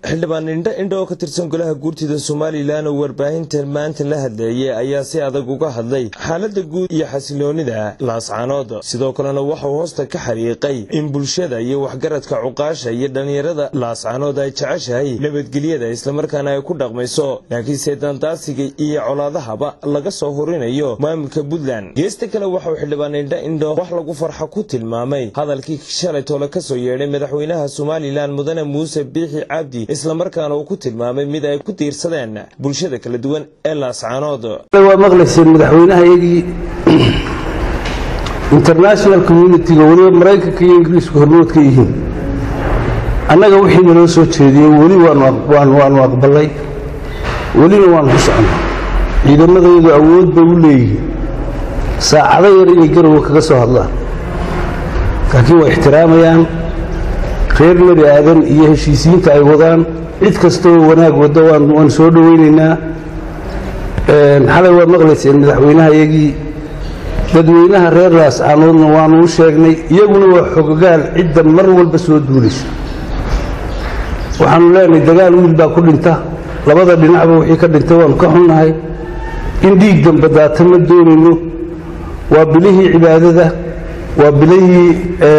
xildhibaan indho indho oo ka tirsan golaha guurtida somalilan oo warbaahinta maanta la hadleeyay ayaa si adag uga hadlay xaalada guud iyo xasiloonida laascaanood sidoo kalena waxauu hoosta ka xariiqay in bulshada iyo waxgaradka cuqaasha iyo dhallinyarada laascaanood ay jeceshahay nabadgelyada islamarkaana ay ku dhaqmayso laakiinse dandaasiga iyo colaadahaba laga soo horinayo maamulka puntland geesta kale waxauu xildhibaan indho indho wax lagu farxa ku tilmaamay hadalkii shalay toole kasoo yeedhay madaxweynaha somalilan mudane muuse biixi cabdi islamarkaana uu ku tilmaamay mid ay ku tiirsadeen bulshada kala duwan ee laascaanood waa maqlayseen madaxweynaha iyagii international communitiga weliba maraykanka iyo ingiriisku hormood ka yihiin annaga wixii naloo soo jeediyey weli waanu aqbalay welina waanu ku socnaa ciidamadayadu awood bay u leeyihiin saacado yar inay garowa kaga soo hadlaan laakiin waa ixtiraamayaan reer nebi aadan iyo heshiisiinta ay wadaan cid kastaoo wanaag wadda waan soo dhowaynaynaa xalay waa maqlayseen madaxweynaha iyagii dadweynaha reer laascaanoodna waanu u sheegnay iyaguna waa xogogaal cidda mar walba soo duulaysa waxaanu leenahay dagaal wiil baa ku dhinta labada dhinacba wixii ka dhintay waanu ka xunnahay in dhiig damba daata ma doonayno waa bilihii cibaadada waa bilihii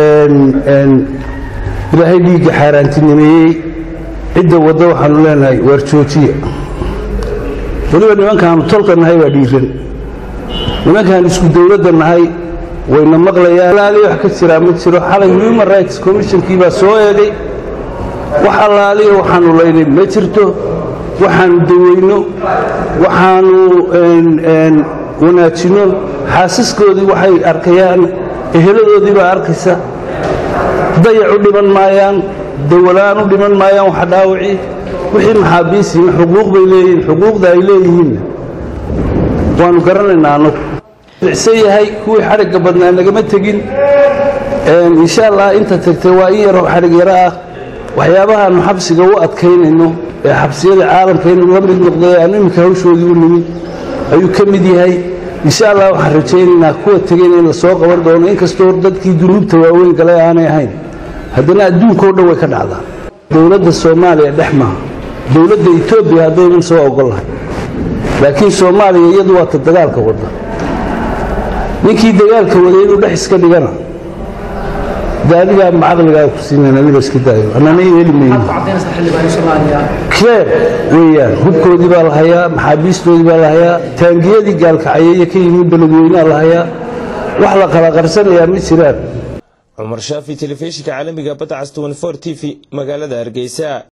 ilaahay dhiigga xaaraantinimeeyey cidda wadda waxaanu leenahay waar joojiya weliba nimankaanu tolka nahay waa dhiiran nimankaan isku dowladda nahay wayna maqlayaan alaali wax ka jiraa ma jiro xalay human rights commissionkii baa soo eegay wax allaaliya waxaanu laynay ma jirto waxaanu daweyno waxaanu wanaajinno xaasiskoodii waxay arkayaan eheladoodii baa arkaysa dayac u dhiman maayaan dawalaan u dhiman maayaan waxa dhaawaci wixii maxaabiisiina xuquuq bay leeyihiin xuquuqda ay leeyihiinna waanu garanaynaa annagu icsan yahay kuwii xadhigga badnaa nagama tegin insha allah inta tagtay waa in yaroo xadhig yaro ah waxyaabahaanu xabsiga u adkaynayno ee xabsiyada caalamka inuu la mid noqday aanu iminka hawshoodii u nimid ayuu ka mid yahay insha allah waxaan rajaynaynaa kuwa tegayna in la soo qaban doono inkastoo dadkii dunuubta waaweyn galay aanay ahayn haddana adduunkao dhan way ka dhacdaa dowladda soomaaliya dhex maaha dowladda etoobiya haddaynan soo ogollahay laakiin soomaaliya iyadu waa ta dagaalka wadda ninkii dagaalka waday inuu dhex iska dhigana daadigaa macaqligaa ku siinayn aniga iska daayo annana yeeli mayno keer weeyaan hubkoodii baa la hayaa maxaabiistoodii baa la hayaa taangiyadii gaalkacayeeye ka yimid beledweynaa la hayaa wax la kala qarsanayaa ma jiraan cumar shaafi telefishinka caalamiga badda cas t v magaalada hargeysa